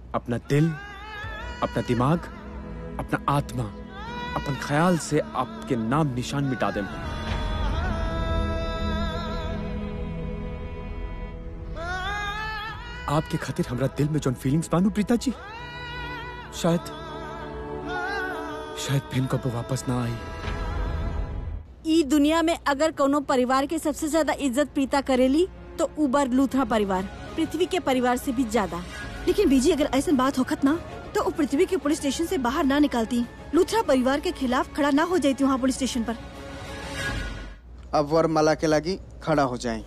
अपना दिल अपना दिमाग अपना आत्मा अपन ख्याल से आपके नाम निशान मिटा दे आपके खातिर हमरा दिल में जोन फीलिंग्स बानू प्रीता जी शायद शायद फिर कब वापस ना आई ई दुनिया में अगर कोनो परिवार के सबसे ज्यादा इज्जत प्रीता करेली तो उबर लूथरा परिवार पृथ्वी के परिवार से भी ज्यादा लेकिन बीजी अगर ऐसा बात होखत ना तो वो पृथ्वी के पुलिस स्टेशन से बाहर ना निकालती लूथरा परिवार के खिलाफ खड़ा ना हो जाती वहाँ पुलिस स्टेशन पर अब वरमाला के लागी खड़ा हो जाए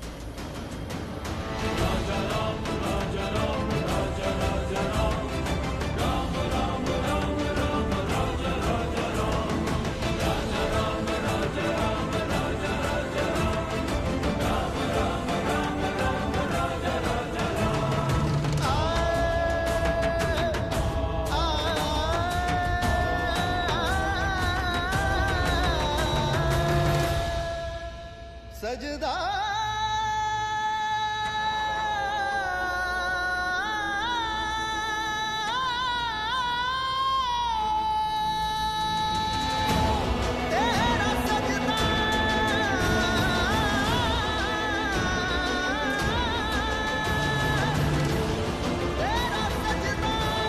सजदा तेरा सजदा तेरा सजदा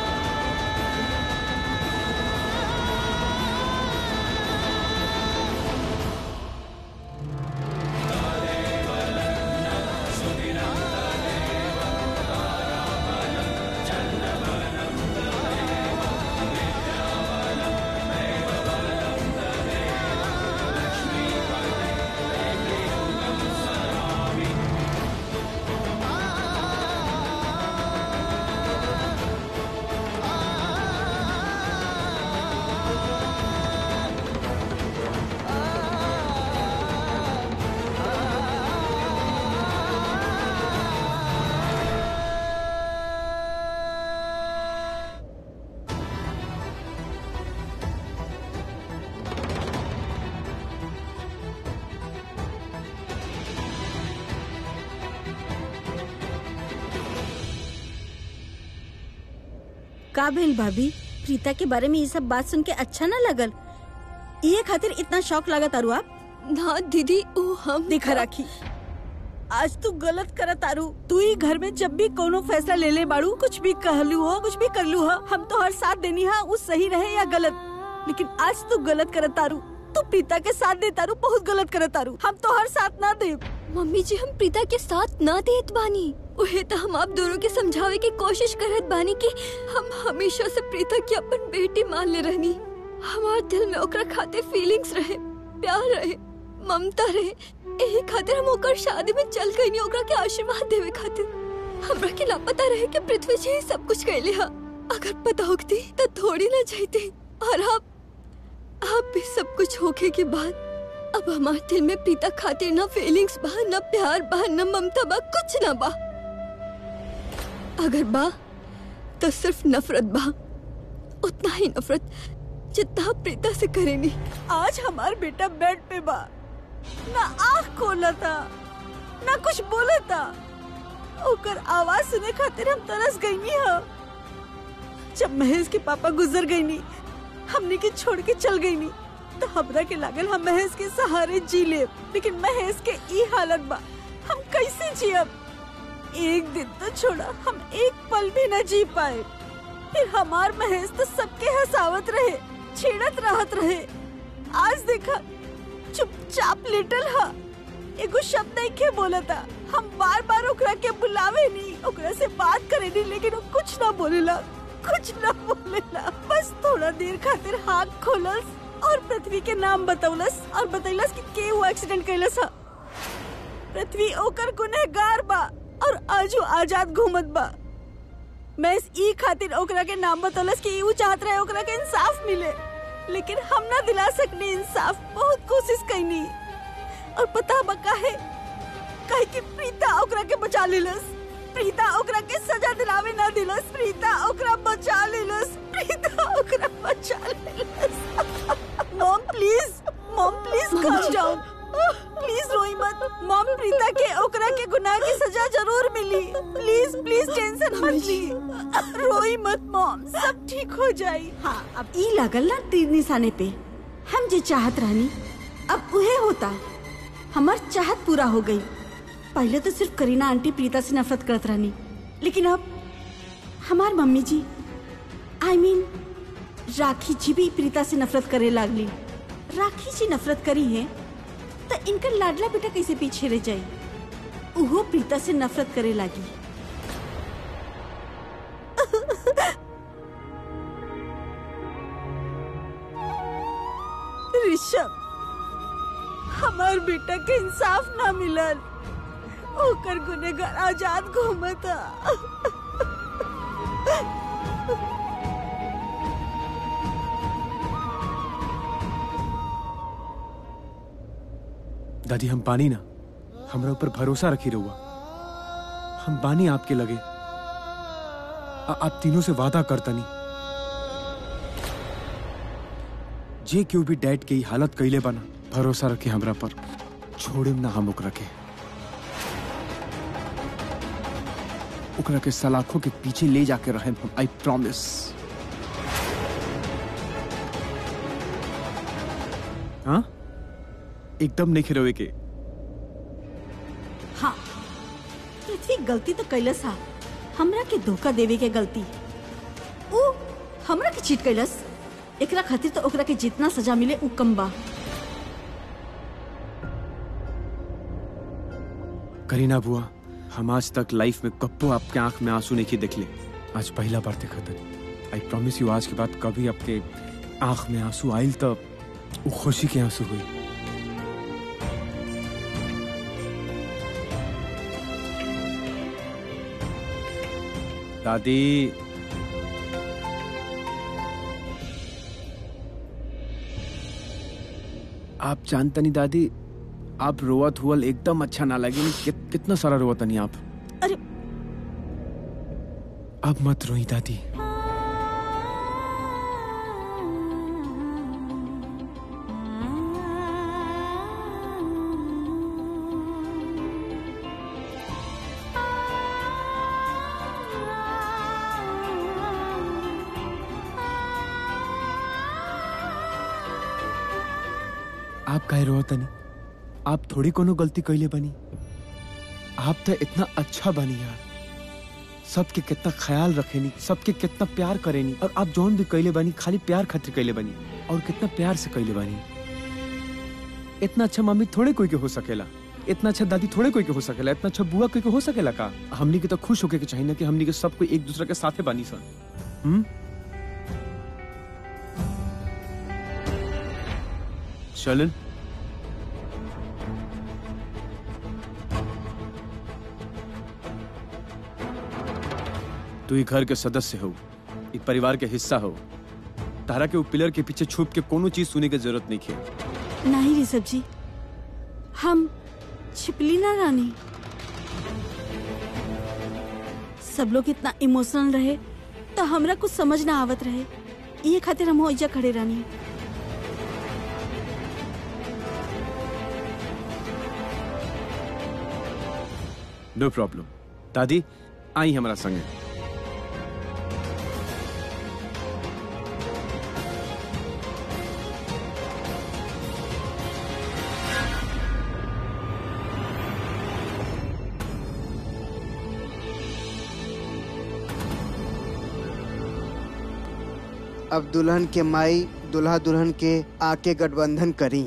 का भेल भाभी प्रीता के बारे में ये सब बात सुन के अच्छा ना लगल ये खातिर इतना शौक लगा तारू आप ना दीदी वो हम दिखा राखी आज तू गलत करत तारू तू ही घर में जब भी कोनो फैसला ले ले बाड़ू कुछ भी कहलू हो कुछ भी करलू हो हम तो हर साथ देनी हा वो सही रहे या गलत लेकिन आज तू गलत करत तारू तू प्रीता के साथ दे तारू बहुत गलत करत तारू हम तो हर साथ ना दे मम्मी जी हम प्रीता के साथ ना देत बानी उहे तो हम आप दोनों के समझावे की कोशिश करत बानी कि हम हमेशा से प्रीता की अपन बेटी मान ले रहनी हमार दिल में ओकरा खातिर फीलिंग्स रहे प्यार रहे ममता रहे यही खातिर हम ओकर शादी में चल गई नहीं ओकरा के आशीर्वाद देवे खातिर हमरा के लापता रहे कि पृथ्वी जी ही सब कुछ कैले हा अगर पता होती तो थोड़ी ना जाती और आप आप भी सब कुछ होके के बाद अब हमारे दिल में प्रीता खातिर ना फीलिंग्स बा ना प्यार बा ना ममता बा कुछ ना बा अगर बा तो सिर्फ नफरत बा उतना ही नफरत जितना आप प्रीता से करेनी आज हमार बेटा बेड पे बा ना आँख खोला था ना कुछ बोला था ओकर आवाज सुने खातिर हम तरस गई नी हा जब महेश के पापा गुजर गई नी हमने के छोड़ के चल गई नी तो हमरा के लागल हम महेश के सहारे जी ले लेकिन महेश के ई हालत बा हम कैसे जियब एक दिन तो छोड़ा हम एक पल भी न जी पाए फिर हमार महेश तो सबके हंसावत रहे छेड़त रहत रहे आज देखा चुपचाप लिटल हा एगो शब्द नहीं के बोला था हम बार बार ओकरा के बुलावे नहीं ओकरा से बात करे नहीं लेकिन वो कुछ ना बोलेला कुछ ना बोलेला बस थोड़ा देर खातिर हाथ खोलस और पृथ्वी के नाम बतौलस और बतैलस कि के वो एक्सीडेंट कैलस हा पृथ्वी ओकर गुनहगार बा और आज वो आजाद घूमत बा मैं इस ई खातिर ओकरा के नाम बतौलस कि ऊ चाहत रहे ओकरा के इंसाफ मिले लेकिन हम ना दिला सकनी इंसाफ बहुत कोशिश कैनी और पता बका है कहे कि प्रीता ओकरा के बचा लेलस प्रीता ओकरा के सजा दिलावे ना दिलस प्रीता ओकरा बचा लेलस प्रीता ओकरा बचा लेलस mom please mom please calm down please रोई मत मॉम प्रीता के ओकरा के गुनाह की सजा जरूर मिली प्लीज प्लीज टेंशन मत ली रोई मत मॉम सब ठीक हो जाई हाँ अब ई लागल ना तीर निशाने पे हम जे चाहत रहनी अब उहे होता हमार चाहत पूरा हो गई पहले तो सिर्फ करीना आंटी प्रीता से नफरत करत रहनी लेकिन अब हमार मम्मी जी आई I मीन mean, राखी जी भी प्रीता से नफरत करे लागली राखी जी नफरत करी है तो इनकर लाडला बेटा कैसे पीछे रह जाई उहो प्रीता से नफरत करे लागी ऋषभ हमार बेटा के इंसाफ ना मिलल ओकर गुनेगार आजाद घूमता दादी हम बानी ना हमरा ऊपर भरोसा रखी रहुआ हम बानी आपके लगे आ- आप तीनों से वादा करतनी जे क्यों भी डैड के ई हालत कैले बना भरोसा रखे हमरा पर छोड़ेम ना हम ओकरा के ओकरा के सलाखों के पीछे ले जाके रहे हम आई प्रॉमिस हाँ एकदम नहीं खिरवे के हाँ पृथ्वी गलती तो कैलस हा हमरा के धोखा देवे के गलती ऊ हमरा के चीट कैलस एकरा खातिर तो ओकरा के जितना सजा मिले ऊ कम बा करीना बुआ हम आज तक लाइफ में कब्बो आपके आंख में आंसू नहीं देखले आज पहला बार देखा था आई प्रॉमिस यू आज के बाद कभी आपके आंख में आंसू आयल तब वो खुशी के आंसू हुई दादी आप जानता नहीं दादी आप रोवत हुअल एकदम अच्छा ना लगे कि, कितना सारा रोवत नहीं आप अरे अब मत रोई दादी आप काहे रोवत नहीं आप थोड़ी कोनो गलती कैले बनी आप तो इतना अच्छा बनी यार सबके कितना ख्याल रखेनी सबके कितना प्यार करेनी और आप जौन भी कैले बनी खाली प्यार खातिर कैले बनी और कितना प्यार से कैले बनी इतना अच्छा मम्मी थोड़े कोई के हो सकेला इतना अच्छा दादी थोड़े कोई के हो सकेला इतना अच्छा बुआ कोई के हो सकेला का हमनी के तो खुश होके के चाहिए ना कि हमनी के सब कोई एक दूसरे के साथे बनी सन हम्म चलन तू ही घर के सदस्य हो एक परिवार के हिस्सा हो तारा के वो पिलर के पीछे छुप के कोनो चीज सुने की जरूरत नहीं है नहीं ऋषभ जी हम छिपली ना रानी सब लोग इतना इमोशनल रहे तो हमरा कुछ समझ ना आवत रहे ये खातिर हम ओइजा खड़े रानी नो प्रॉब्लम दादी आई हमारा संगे अब दुल्हन के माई दुल्हा दुल्हन के आके गठबंधन करी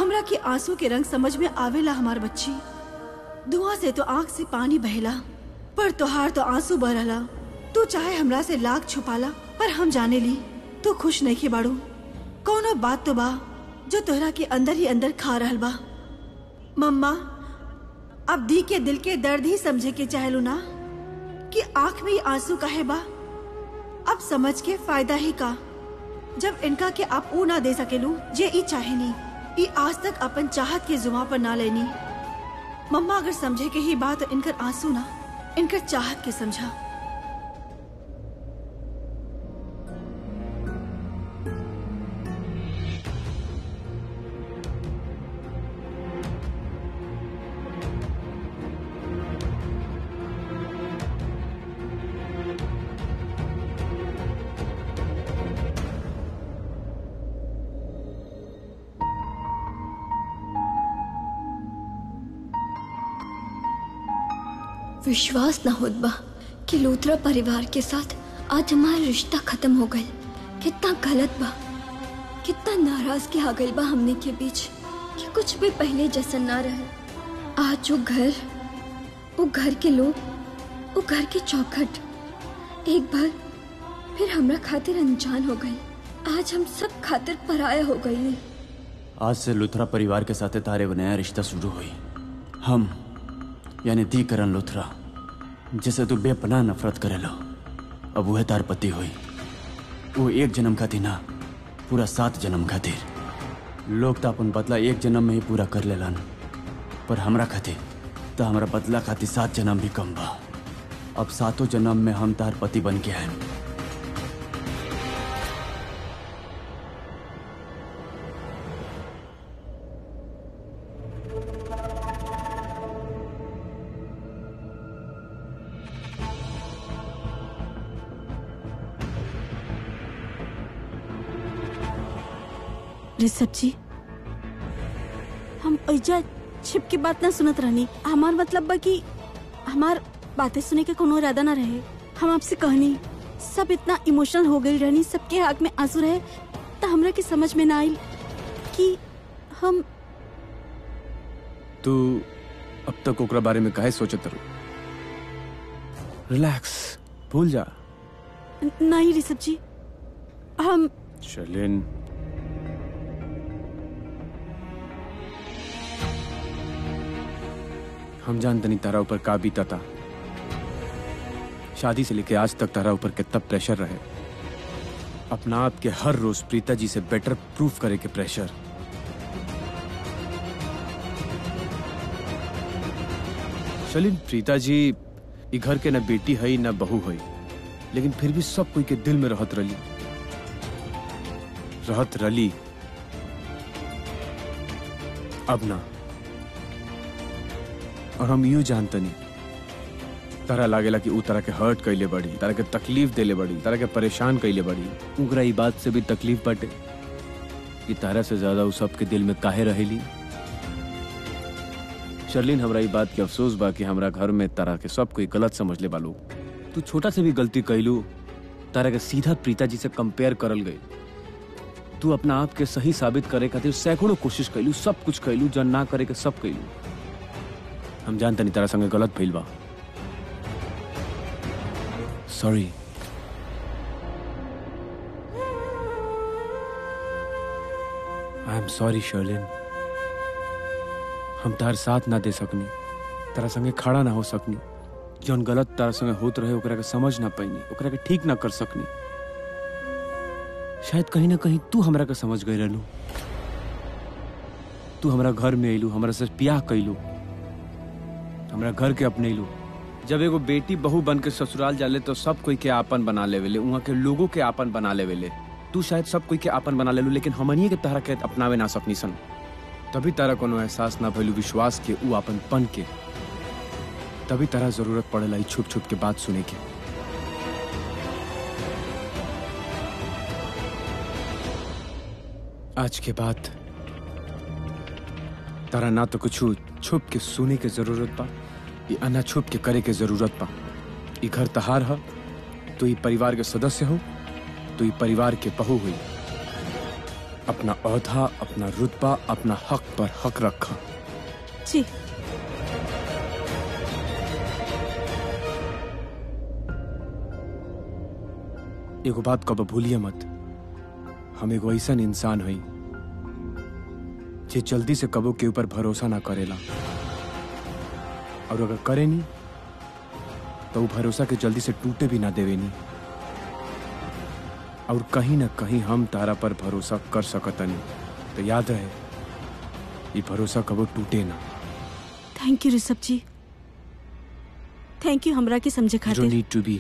हमरा के आंसू के रंग समझ में आवेला हमार बच्ची धुआं से तो आंख से पानी बहेला पर तोहार तो आंसू बहला तू चाहे हमरा से लाख छुपाला पर हम जाने ली तू खुश नहीं के बाड़ू कौनो बात तो बा जो तोहरा के अंदर ही अंदर खा रहल बा मम्मा अब दी के दिल के दर्द ही समझे के चाहलू ना कि आंख में ही आंसू काहे बा अब समझ के फायदा ही का जब इनका के आप ऊ ना दे सकेलू जे ई चाहेनी ई आज तक अपन चाहत के जुमा पर ना लेनी मम्मा अगर समझे के ही बात तो इनकर आंसू ना इनकर चाहत के समझा विश्वास न होत बा कि लूथरा परिवार के साथ आज हमारा रिश्ता खत्म हो गए कितना गलत बा कितना नाराज के आ गई बा हमने के बीच कि कुछ भी पहले जैसा ना रहे आज वो घर वो घर के लोग वो घर के चौखट एक बार फिर हमरा खातिर अनजान हो गई आज हम सब खातिर पराया हो गई आज से लुथरा परिवार के साथ तारे वो नया रिश्ता शुरू हुई हम यानी दी करण लुथरा जिसे तू बेपनाह नफरत करे लो अब वह तार पति हुई वो एक जन्म खातिर ना पूरा सात जन्म खातिर लोग तो अपन बदला एक जन्म में ही पूरा कर लेलन पर हमरा खातिर तो हमरा बदला खातिर सात जन्म भी कम बा अब सातों जन्म में हम तार पति बन के आए ऋषभ जी हम ऐजा छिप के बात ना सुनत रहनी हमार मतलब बा कि हमार बातें सुने के कोनो इरादा ना रहे हम आपसे कहनी सब इतना इमोशनल हो गई रहनी सबके आंख में आंसू रहे तो हमरा के समझ में ना आइल कि हम तू अब तक ओकरा बारे में काहे सोचत रहो रिलैक्स भूल जा नहीं ऋषभ जी हम शर्लिन हम जानते नहीं तारा ऊपर का बीता था शादी से लेके आज तक तारा ऊपर कितना प्रेशर रहे अपना आप के हर रोज प्रीता जी से बेटर प्रूफ करे के प्रेशर शलिन प्रीता जी ई घर के न बेटी है न बहू है लेकिन फिर भी सब कोई के दिल में रहत रली रहत रली अब ना और हम यूं जानतनी तारा लागेला कि ऊ तरह के हर्ट कैले बड़ी तारा के तकलीफ देले बड़ी तारा के परेशान कैले बड़ी उनकरा ई बात से भी तकलीफ बटे कि तारा से ज्यादा ऊ सबके दिल में काहे रहेली शर्लिन हमरा ई बात के अफसोस बा कि हमरा घर में तारा के सब कोई गलत समझ ले बालू तू छोटा से भी गलती कैलू तारा के सीधा प्रीता जी से कंपेयर करल गई तू अपना आप के सही साबित करे खातिर सैकड़ों कोशिश कैलू सब कुछ कैलू जन ना करे के सब कैलू हम जानते नहीं तारा संगे गलत भइल बा sorry I am sorry Sherlin हम तार साथ ना दे सकनी तारा संगे खड़ा ना हो सकनी जौन गलत तारा संगे होत रहे ओकरा के समझ ना पैनी ओकरा के ठीक ना कर सकनी शायद कहीं ना कहीं तू हमरा के समझ गई रहलू तू हमरा घर में अइलू हमरा से प्याह कैलू हमरा घर के अपने लू जब एगो बेटी बहू बन के ससुराल जाले तो सब कोई के आपन बना लेवेले वहाँ के लोगों के आपन बना लेवेले तू शायद सब कोई के आपन बना लेलू लेकिन हमनिए के तहरा के अपनावे ना सकनी सन तभी तारा कोनो एहसास ना भइलू विश्वास के ऊ आपन पन के तभी तारा जरूरत पड़ेला ई छुप छुप के बात सुने के आज के बाद तारा ना तो कुछ छुप के सुने के जरूरत बा ये अन्ना छुप के करे के जरूरत बा ई घर तहार ह तो ई परिवार के सदस्य हो तो ई परिवार के बहू हुई अपना औधा अपना रुतबा अपना हक पर हक रखा जी एगो बात कब भूलिए मत हम एगो ऐसन इंसान हई जे जल्दी से कबो के ऊपर भरोसा ना करेला और अगर करे नी तो वो भरोसा के जल्दी से टूटे भी ना देवे नी और कहीं ना कहीं हम तारा पर भरोसा कर सकतनी तो याद रहे ये भरोसा कबो टूटे ना थैंक यू ऋषभ जी थैंक यू हमरा के समझे यू डोंट खातिर नीड टू बी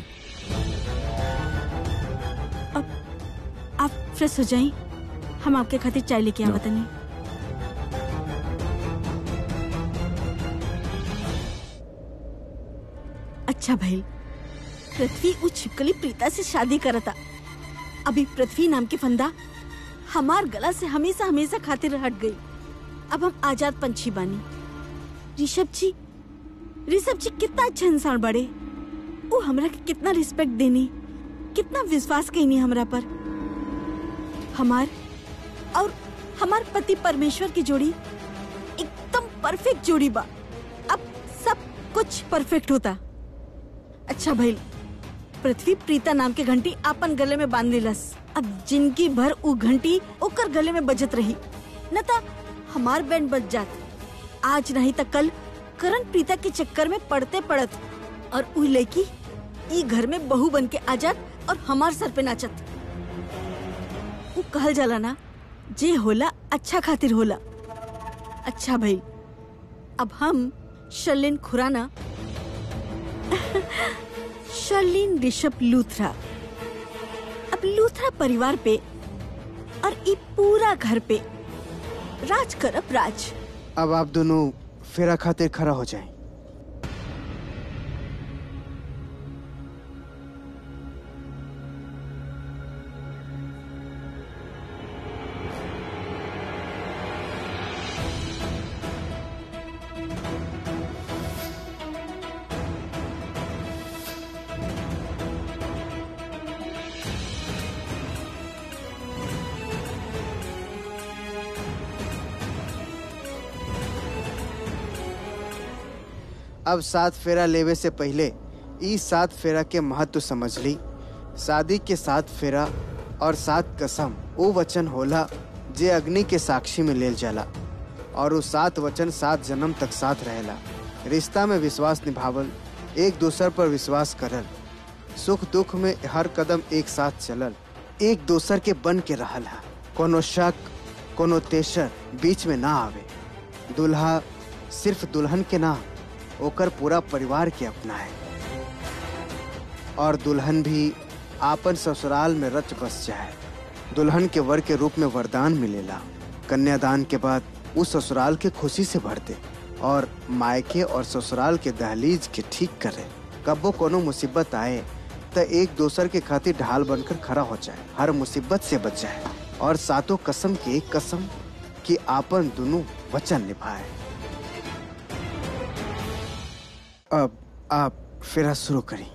आप फ्रेश हो जाई हम आपके खातिर चाय लेके No. आवत नहीं अच्छा भाई पृथ्वी उ छिपकली प्रीता से शादी करता अभी पृथ्वी नाम की फंदा हमार गला से हमेशा हमेशा खातिर हट गई अब हम आजाद पंछी बानी ऋषभ जी ऋषभ जी कितना अच्छा इंसान बड़े वो हमरा के कितना रिस्पेक्ट देनी कितना विश्वास कईनी हमरा पर हमार और हमार पति परमेश्वर की जोड़ी एकदम परफेक्ट जोड़ी बा अब सब कुछ परफेक्ट होता अच्छा भाई पृथ्वी प्रीता नाम के घंटी आपन गले में बांध लेलस अब जिंदगी भर उ घंटी ओकर गले में बजत रही न त हमार बैंड बज जात आज नहीं त कल करण प्रीता के चक्कर में पड़ते पड़त और उ लड़की ई घर में बहू बन के आ जात और हमार सर पे नाचत वो कहल जाला ना जे होला अच्छा खातिर होला अच्छा भाई अब हम शर्लिन खुराना शर्लिन ऋषभ लूथरा अब लूथरा परिवार पे और ई पूरा घर पे राज करब राज अब आप दोनों फेरा खातिर खड़ा हो जाएं। अब सात फेरा लेवे से पहले ई सात फेरा के महत्व समझ ली शादी के सात फेरा और सात कसम वो वचन होला जे अग्नि के साक्षी में लेल जाला और वो सात वचन सात जन्म तक साथ रहेला रिश्ता में विश्वास निभावल एक दूसर पर विश्वास करल सुख दुख में हर कदम एक साथ चलल एक दूसर के बन के रहल है कोनो शक कोनो तेसर बीच में ना आवे दुल्हा सिर्फ दुल्हन के ना ओकर पूरा परिवार के अपना है और दुल्हन भी आपन ससुराल में रच बस जाए दुल्हन के वर के रूप में वरदान मिलेला कन्यादान के बाद उस ससुराल के खुशी से भर दे और मायके और ससुराल के दहलीज के ठीक करे कबो कोनो मुसीबत आए तो एक दूसर के खातिर ढाल बनकर खड़ा हो जाए हर मुसीबत से बच जाए और सातों कसम की एक कसम कि आपन दोनों वचन निभाए अब आप फिर शुरू करें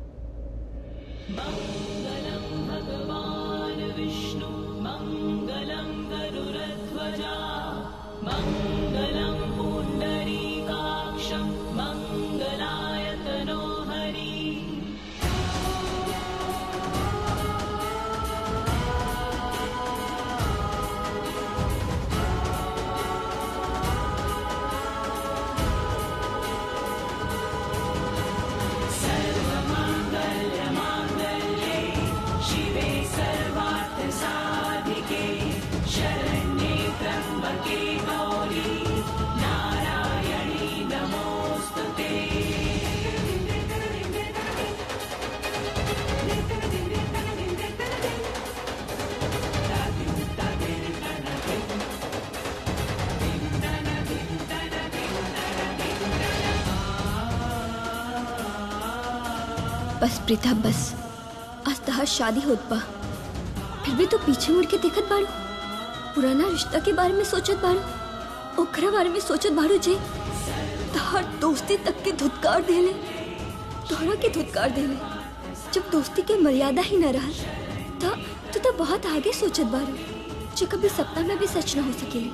बस प्रीता बस आज तहार शादी होत बा फिर भी तो पीछे मुड़ के देखत बाड़ू पुराना रिश्ता के बारे में सोचत बाड़ू ओकरा बारे में सोचत बाड़ू जे तहार दोस्ती तक के धुतकार देले तोहरा के धुतकार देले जब दोस्ती के मर्यादा ही न रहल त तू तो बहुत आगे सोचत बाड़ू जे कभी सपना में भी सच न हो सकेली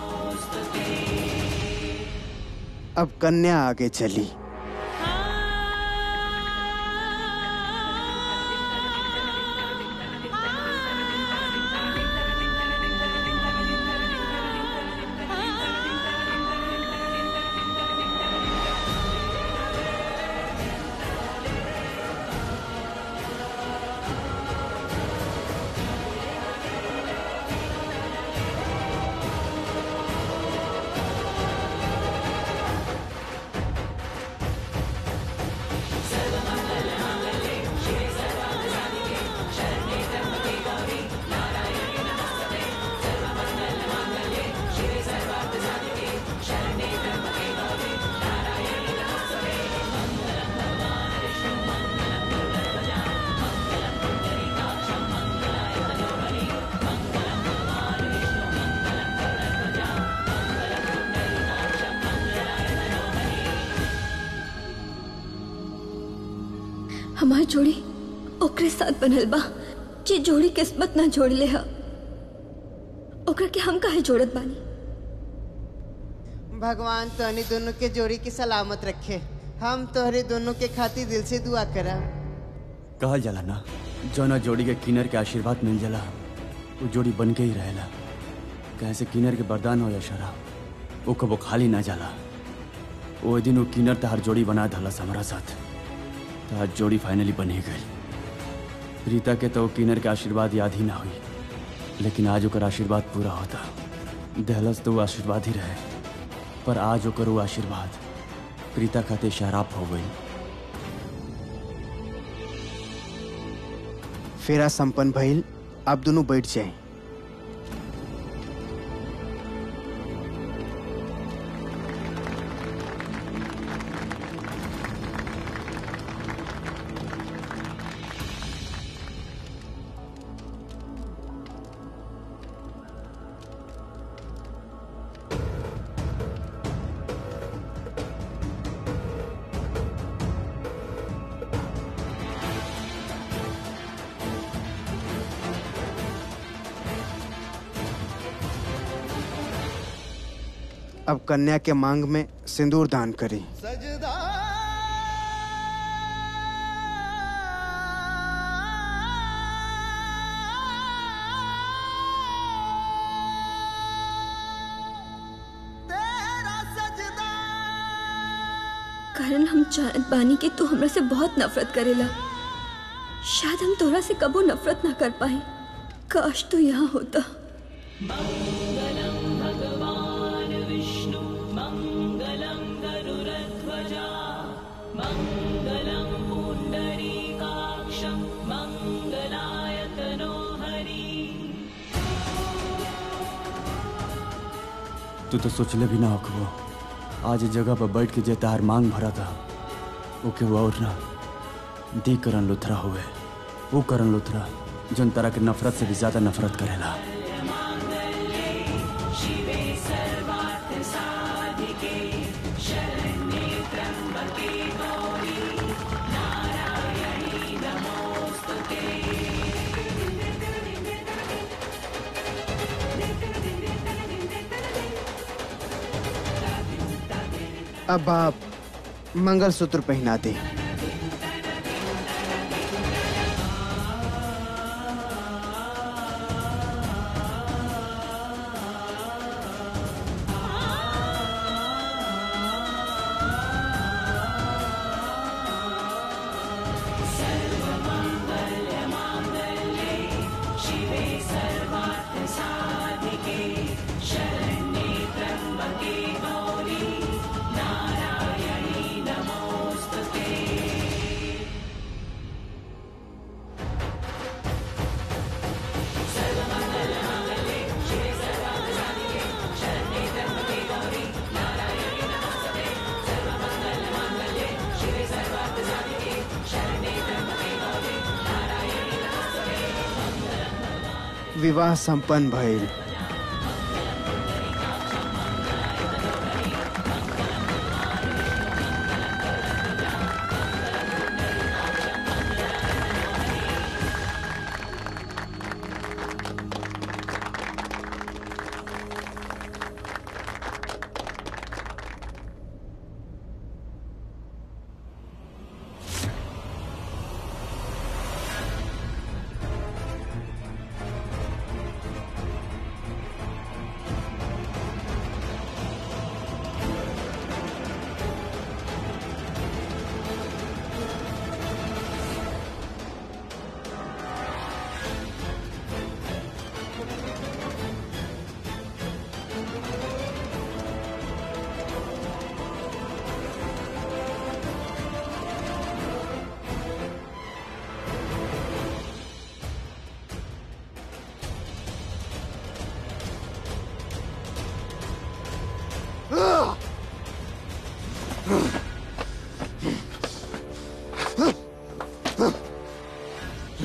अब कन्या आगे चली हमार जोड़ी ओकरे साथ बनल बा जे जोड़ी किस्मत ना जोड़ ले हा ओकरा के हम काहे जोड़त बानी भगवान तोहनी दोनों के जोड़ी की सलामत रखे हम तोहरे दोनों के खातिर दिल से दुआ करा कहल जाला ना जौना जोड़ी के किनर के आशीर्वाद मिल जाला वो जोड़ी बन के ही रहेला कैसे किनर के वरदान हो या शराब वो कबो खाली ना जाला वो दिन वो किनर तहार जोड़ी बना धलस हमारा साथ तहार जोड़ी फाइनली बन ही गई रीता के तो वो किनर के आशीर्वाद याद ही ना हुई लेकिन आज ओकर आशीर्वाद पूरा होता दहलस तो वो आशीर्वाद ही रहे पर आज ओकर वो आशीर्वाद प्रीता खाते शराब हो गई फेरा संपन्न भइल आप दोनों बैठ जाए अब कन्या के मांग में सिंदूर दान करें सजदा तेरा सजदा कारण हम जानत बानी कि तू हमरा से बहुत नफरत करेला शायद हम तोरा से कबो नफरत ना कर पाए काश तू यहाँ होता तू तो सोचले भी ना होखबो आज इस जगह पर बैठ के जे तार मांग भरा था ओके वो और ना दी करण लुथरा हुए वो करण लुथरा जन तरह के नफरत से भी ज्यादा नफरत करेला अब आप मंगलसूत्र पहना दे विवाह संपन्न भइल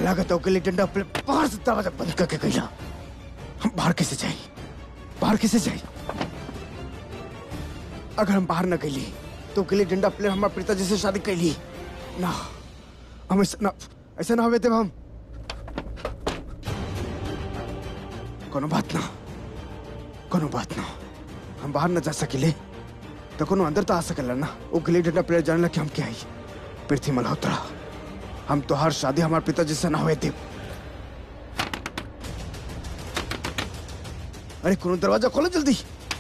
लागत हो गिल्ली डंडा अपने बाहर से दरवाजा बंद करके गईला हम बाहर कैसे जाए बाहर कैसे जाए अगर हम बाहर न गईली तो गिल्ली डंडा प्लेयर हमारे पिताजी से शादी कैली ना हम ऐसा ना ऐसा ना होवे देव हम कोनो बात ना कोनो बात ना हम बाहर न जा सकिले तो कोनो अंदर तो आ सकला ना वो गिल्ली डंडा प्लेयर जानला कि हम क्या आई पृथ्वी मल्होत्रा हम तो हर शादी हमारे पिताजी से ना हुए थे अरे कोनो दरवाजा खोलो जल्दी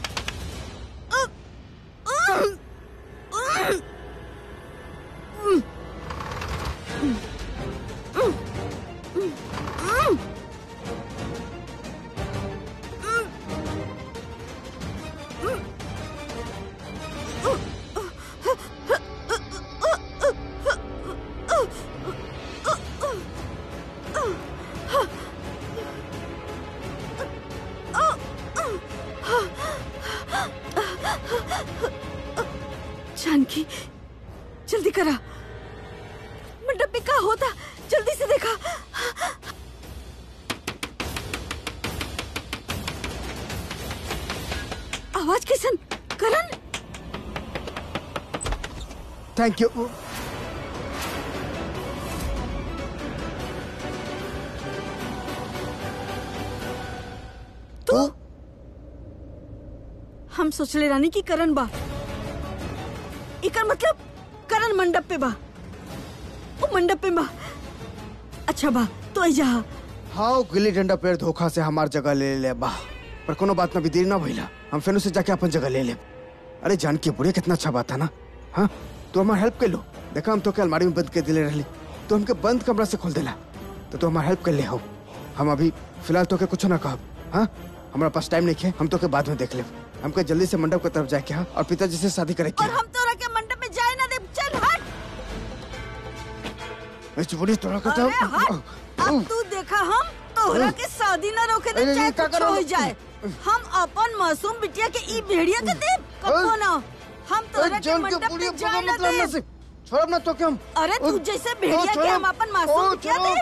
जानकी जल्दी करा मंडप में क्या होता जल्दी से देखा आवाज कैसन करण थैंक यू तू हम सोचले रानी की करण बा इकर मतलब करण मंडप पे बा वो मंडप पे बा अच्छा बा तो आई जा हाँ वो गिल्ली डंडा प्लेयर धोखा से हमार जगह ले ले बा पर कोनो बात ना भी देर ना भइला हम फिर से जाके अपन जगह ले ले अरे जान के बुढ़िया कितना अच्छा बात है ना हाँ तू हमार हेल्प कर लो देखा हम तो के अलमारी में बंद कर दिले रहली तो हमके बंद कमरा से खोल देला तो तू हमार हेल्प कर ले हो हम अभी फिलहाल तो के कुछ ना कहब हाँ हमारा पास टाइम नहीं है हम तो के बाद में देख ले हमके जल्दी से मंडप की तरफ जाके हाँ और पिताजी से शादी करे और हम तोरा के मंडप में जाए ना दे चल हट के बुढ़ी तोड़ा का अरे हट अब तू देखा हम तोहरा के शादी ना रोके दे अरे, चाहे ये क्या कुछ करो? हो जाए हम अपन मासूम बिटिया के ई भेड़िया के दे कबो ना हम तोरा के मंडप में जाए ना दे छोड़ ना तो क्या हम अरे तू जैसे भेड़िया के छोड़ो। हम अपन मासूम ओ, बिटिया छोड़ो। दे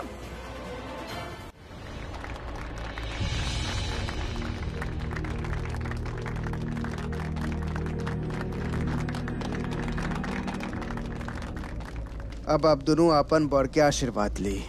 अब आप दोनों अपन बड़ के आशीर्वाद ली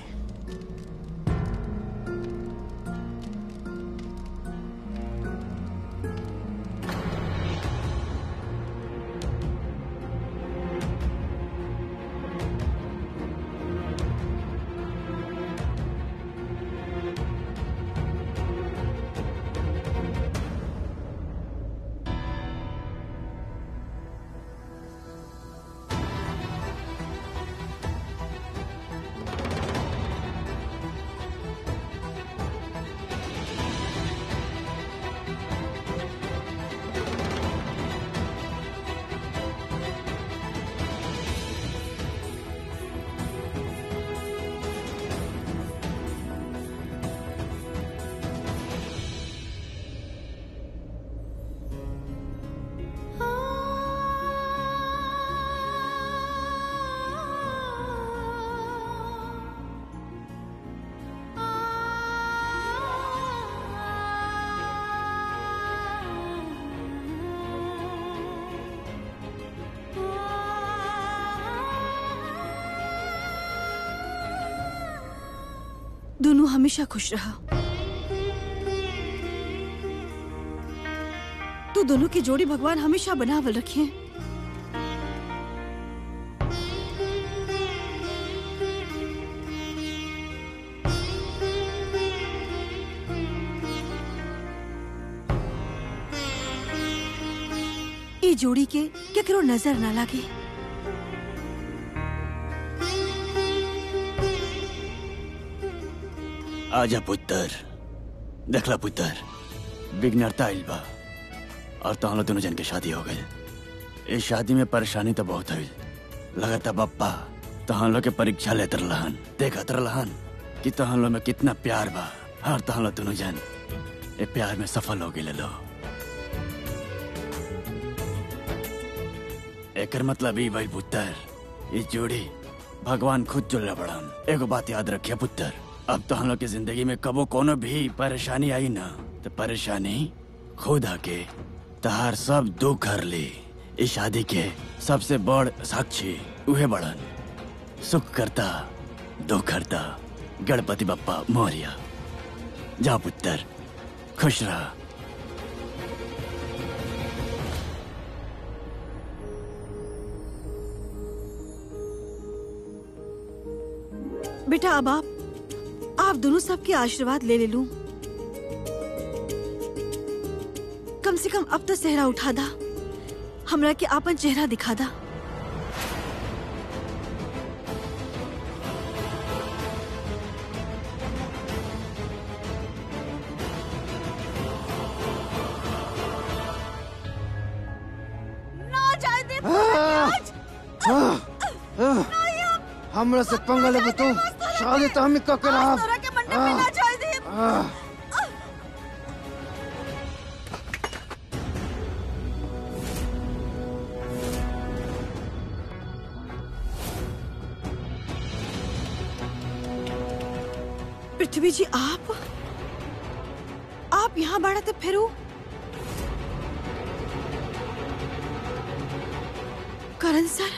दोनों हमेशा खुश रहा तो दोनों की जोड़ी भगवान हमेशा बनावल रखे ई जोड़ी के केकरो नजर ना लागे आजा पुत्र देखला पुत्र विघ्नता आइल बा और तो लोग दोनों जन के शादी हो गई इस शादी में परेशानी तो बहुत हुई लगता बप्पा तहां लोग के परीक्षा लेत रहन देखत रहन कि तहां लोग में कितना प्यार बा और तहां लोग दोनों जन ए प्यार में सफल हो गए लो एकर मतलब ई भाई पुत्र इस जोड़ी भगवान खुद जुड़ले बड़न एगो बात याद रखिए पुत्र अब तो हम लोग की जिंदगी में कबो कोनो भी परेशानी आई ना तो परेशानी खुद आके तहार सब दुख हर ली इस शादी के सबसे बड़ साक्षी उहे बड़न सुख करता दुख करता गणपति बप्पा मौर्य जा पुत्र खुश रहा बेटा अब आप आप दोनों सबके आशीर्वाद ले ले लूं कम से कम अब तो सेहरा उठा दा हमरा के आपन चेहरा दिखा दा ना जाए दे हमरा से पंगा लेबे तू शादी तो हम ही क के रहब तोरा के मंडप में ना जाए दे आह, पृथ्वी जी आप आप यहाँ बाड़ा तो फिर करण सर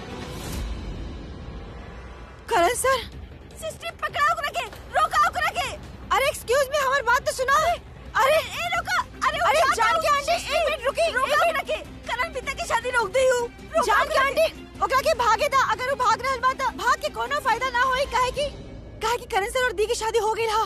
करण सर सिस्टर पकड़ाओ को रखे रोकाओ को रखे अरे एक्सक्यूज मी हमारी बात तो सुनो अरे ए रोका अरे अरे जान के आंटी एक मिनट रुकी रोकाओ रखे करण पिता की शादी रोक दी हूँ जान के आंटी ओकरा के भागे था अगर वो भाग रहल बा तो भाग के कोनो फायदा ना होई काहे की काहे की करण सर और दी की शादी हो गई हा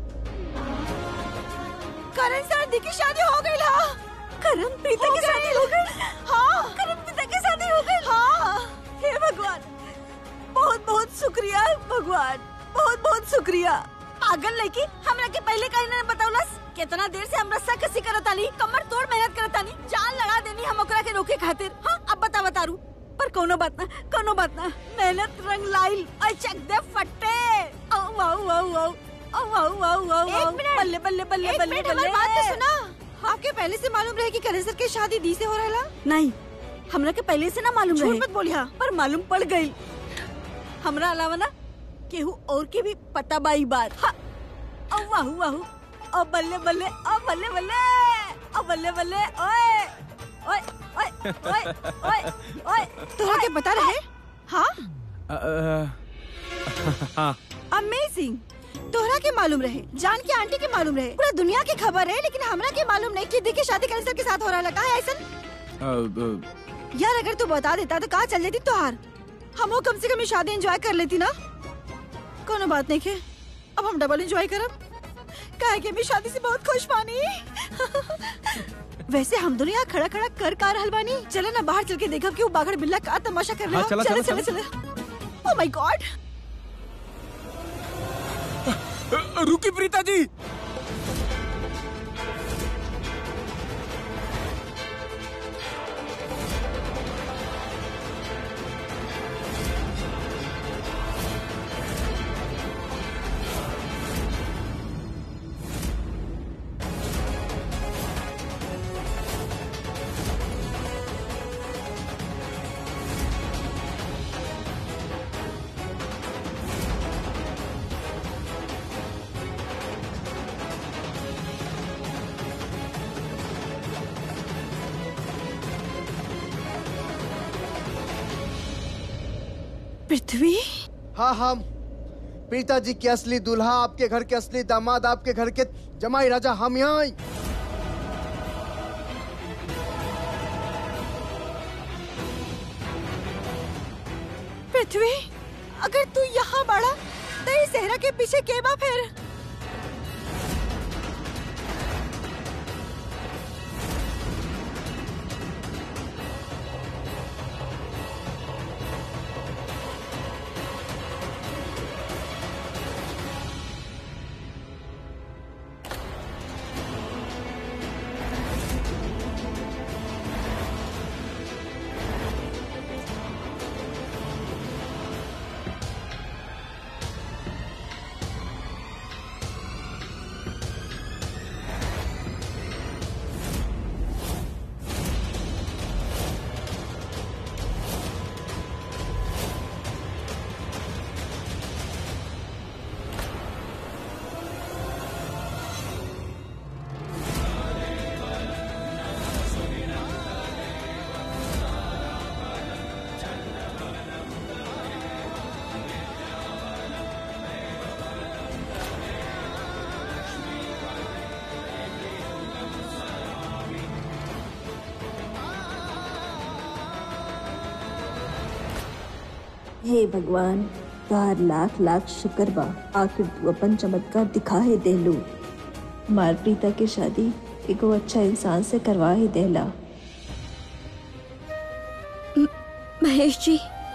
करण सर दी की शादी हो गई हा करण पिता की शादी हो गई हाँ करण पिता की शादी हो गई हाँ हे भगवान बहुत बहुत शुक्रिया भगवान बहुत बहुत शुक्रिया पागल लड़की हमरा के पहले कहीं ना बतावलस कितना देर से हमरा सा कसी करतानी कमर तोड़ मेहनत करतानी जान लगा देनी हम ओकरा के रोके खातिर हाँ अब बता बतारू पर कोनो बात ना कोनो बात ना मेहनत रंग लाइल और चक दे फट्टे आओ आओ आओ आओ आओ आओ आओ आओ एक मिनट। बल्ले बल्ले बल्ले एक बल्ले मिनट, हमारी बात तो सुना आपके पहले से मालूम रहे कि करण सर की शादी दी से हो रहा नहीं हमरा के पहले से ना मालूम झूठ रहे मत बोलिया पर मालूम पड़ गई हमरा अलावा ना केहू और के भी पता बाई बात हाँ। औ वाहू वाहू ओ बल्ले बल्ले ओ बल्ले बल्ले ओ बल्ले बल्ले ओए ओए ओए ओए ओए ओए तोहरा के बता रहे हाँ अ, अ, हाँ अमेजिंग तोहरा के मालूम रहे जान के आंटी के मालूम रहे पूरा दुनिया के खबर है लेकिन हमरा के मालूम नहीं कि दी की शादी करण सर के साथ हो रहा लगा है ऐसा अ, अ, यार अगर तू बता देता तो कहाँ चल जाती तोहार हम वो कम से कम ये शादी एंजॉय कर लेती ना कोनो बात नहीं के अब हम डबल एंजॉय करब काहे के मैं शादी से बहुत खुश बानी वैसे हम दोनों यहाँ खड़ा खड़ा कर का रहल बानी चले ना बाहर चल के देखब कि वो बाघड़ बिल्ला का तमाशा कर रहा हाँ, चला, चले चला, चले चले ओ माय गॉड अ, रुकी प्रीता जी पृथ्वी हाँ हम पिताजी के असली दूल्हा आपके घर के असली दामाद आपके घर के जमाई राजा हम यहाँ आई पृथ्वी अगर तू यहाँ बड़ा तो इस सहरा के पीछे के बा फिर हे भगवान तोहार लाख लाख शुक्र बा आखिर तू अपन चमत्कार दिखा ही देलू हमार प्रीता की शादी एगो अच्छा इंसान से करवा ही देला महेश जी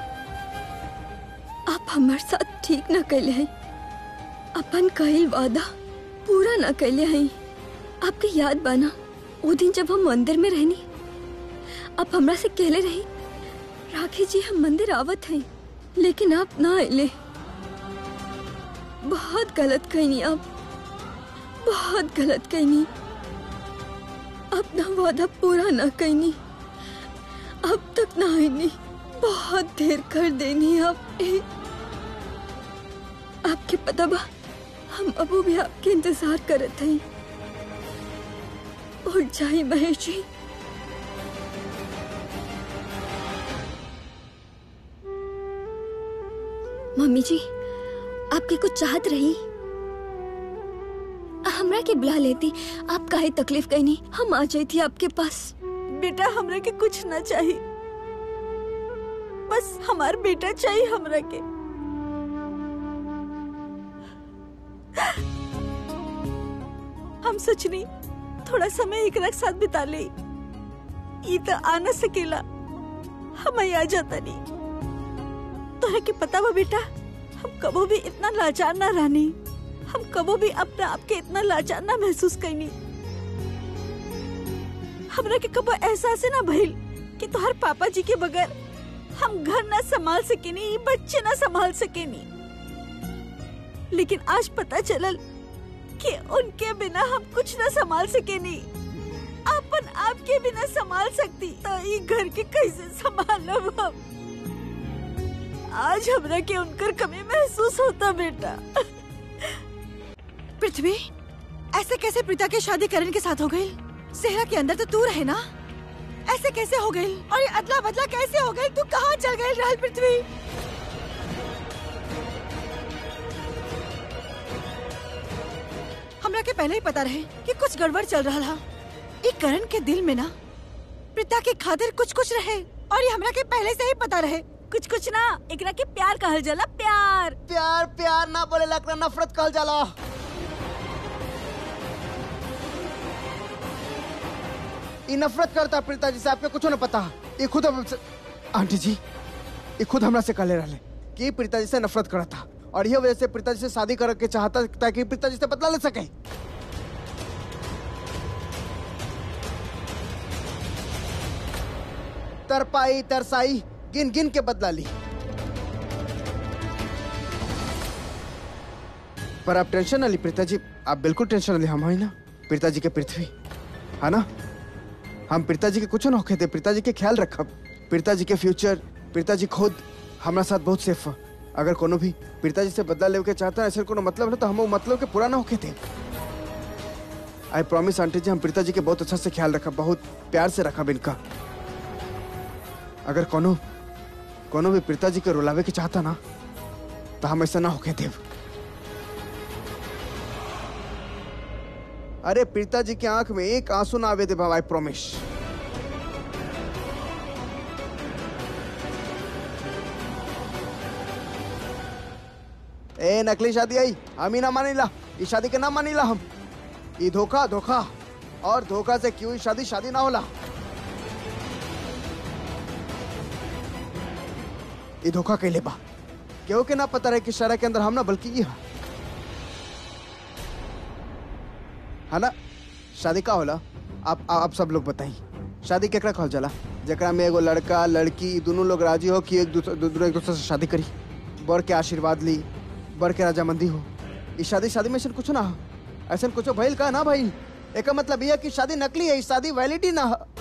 आप हमारे साथ ठीक ना कैले हैं अपन कईल वादा पूरा ना कैले हैं आपके याद बाना वो दिन जब हम मंदिर में रहनी आप हमरा से कहले रही राखी जी हम मंदिर आवत हैं लेकिन आप ना आइले बहुत गलत कहनी आप बहुत गलत कहनी अपना वादा पूरा ना कहनी अब तक ना आईनी बहुत देर कर देनी आप ए, आपके पता बा हम अबू भी आपके इंतजार करत हई उठ जाई महेश जी मम्मी जी आपके कुछ चाहत रही हमरा के बुला लेती आप काहे तकलीफ कहनी हम आ जाई थी आपके पास बेटा हमरा के कुछ ना चाहिए बस हमार बेटा चाहिए हमरा के हम सोचनी थोड़ा समय एक साथ बिता ले ई तो आ न सकेला हम आ जाता नहीं तोहरा के पता बा बेटा हम कबो भी इतना लाचार ना रहनी हम कबो भी अपना आप के इतना लाचार ना महसूस करनी हमरा के कबो एहसास ना भइल कि तोहर पापा जी के बगैर हम घर ना संभाल सकेनी ई बच्चे ना संभाल सकेनी लेकिन आज पता चलल कि उनके बिना हम कुछ ना संभाल सकेनी अपन आप के बिना संभाल सकती तो ई घर के कैसे संभालब हम आज हमरा के उनकर कमी महसूस होता बेटा पृथ्वी ऐसे कैसे प्रीता की शादी करण के साथ हो गई सेहरा के अंदर तो तू रहे ना ऐसे कैसे हो गई और ये अदला बदला कैसे हो गई तू कहाँ चल गई राहुल पृथ्वी हमरा के पहले ही पता रहे कि कुछ गड़बड़ चल रहा था ये करण के दिल में ना प्रीता के खातिर कुछ कुछ रहे और ये हमरा के पहले से ही पता रहे कुछ कुछ ना एकरा के प्यार कहल जाला प्यार प्यार प्यार ना बोले लगना नफरत कहल जाला ई नफरत करता प्रीता जी से आपके कुछ न पता ये खुद हमसे- आंटी जी ये खुद हमरा से कहले रहले कि प्रीता जी से नफरत करता और ये वजह से प्रीता जी से शादी करे के चाहता ताकि प्रीता जी से बदला ले सके तरपाई तरसाई गिन गिन के बदला ली पर आप टेंशन ना ली प्रीता जी आप बिल्कुल टेंशन ना ली हम हैं ना प्रीता जी के पृथ्वी है ना हम प्रीता जी के कुछ ना होके थे प्रीता जी के ख्याल रखब प्रीता जी के फ्यूचर प्रीता जी खुद हमारा साथ बहुत सेफ है अगर कोनो भी प्रीता जी से बदला लेवे के चाहता है ऐसे कोनो मतलब है तो हम वो मतलब के पूरा ना होके थे आई प्रॉमिस आंटी जी हम प्रीता जी के बहुत अच्छा से ख्याल रखब बहुत प्यार से रखब इनका अगर कोनो कोनो भी प्रीता जी के रुलावे के चाहता ना तो हम ऐसा ना होके देव अरे प्रीता जी की आंख में एक आंसू ना आवे दे आई प्रॉमिस ए नकली शादी आई हम ही ना मानीला इस शादी के ना मानीला हम ये धोखा धोखा और धोखा से क्यों शादी शादी ना होला ये धोखा कैले बा केहू के ना पता रहे कि शहर के अंदर हम ना बल्कि ये हा है ना शादी का होला आप आप सब लोग बताई शादी केकरा कहल जाला जेकरा में एगो लड़का लड़की दोनों लोग राजी हो कि एक दूसरे दोनों एक दूसरे से शादी करी बर के आशीर्वाद ली बर के रजामंदी हो इस शादी शादी में ऐसा कुछ ना हो ऐसा कुछ भइल का ना भाई एक मतलब यह कि शादी नकली है इस शादी वैलिडी ना हो